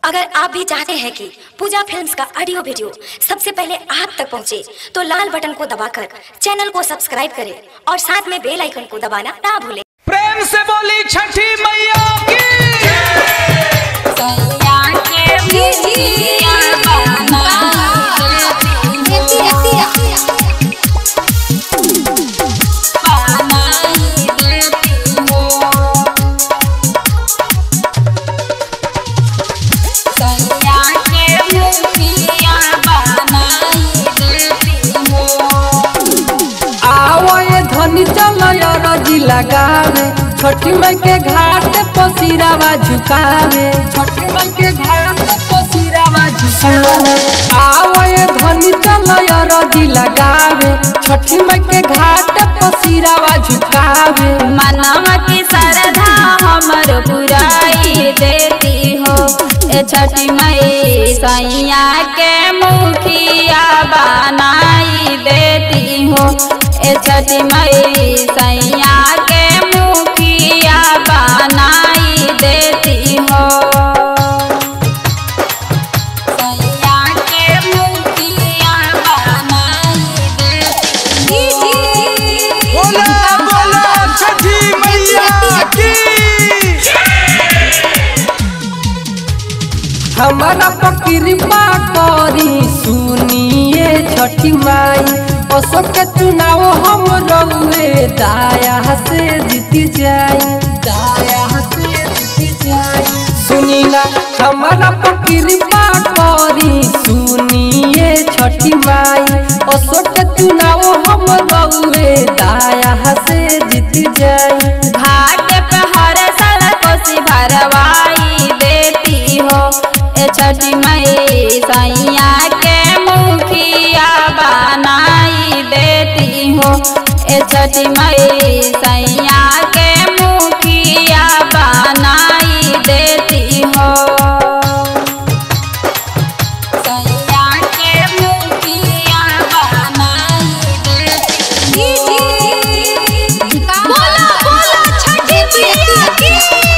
अगर आप भी चाहते हैं कि पूजा फिल्म्स का ऑडियो वीडियो सबसे पहले आप तक पहुंचे, तो लाल बटन को दबाकर चैनल को सब्सक्राइब करें और साथ में बेल आइकन को दबाना ना भूलें प्रेम से बोली छठी मैया की आवए धनी चलय रजी लगावे छठी माई के घाट पसिरावा झुकावे छठी माई के घाट पसिरावा झुकावे आवए धनी चलय रजी लगावे छठी माई के घाट पसिरावा झुकावे मनवा की श्रद्धा हमर पुराई देती हो ए छठी मई सैया के मुखिया बनाई देती हो ए छठी मई सैया के मुखिया बनाई देती हो सैया के मुखिया बनाई देती हो बोला बोला छठी मैया की हमारा पकिरपा करी सुनिए छठी माई अशोक के चुनाव हम रउए दाया से जीती जाई दाया से जीती जाई सुनी ना हमारा पकिरपा करी सुनिए छठी माई अशोक के चुनाव हम रउए दाया से जीती जाई घाट पे हर साल कोसी भरवाई देती हो ए छठी मई सैया के मुखिया बनाई देती हो ए छठी मई सैया के मुखिया बनाई देती हो सैया के मुखिया बनाई देती बोला बोला छठी मैया की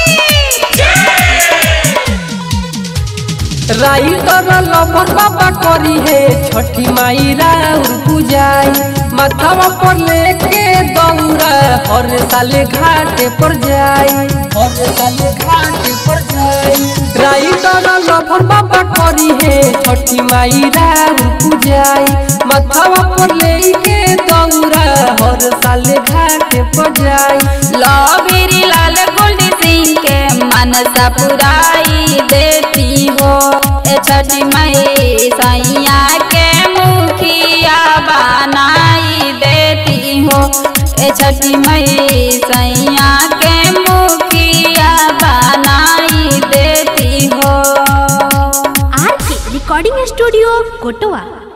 राइटर लभर बाबा करी है छठी माई राउर पूजाई माथावा पर लेके दौड़ा हर साल घाट पर जाई हर साल घाट पर जाई राइटर लभर बाबा करी है छठी माई राउर पूजाई माथावा पर लेके दौड़ा हर साल घाट पर जाई लॉबेरी लाल गोल्डी सिंह के मनसा पुराई देती हो ए छठी मई सैया के मुखिया बनाई देती हो ए छठी मई सैया के मुखिया बनाई देती हो आर के रिकॉर्डिंग स्टूडियो कोटवा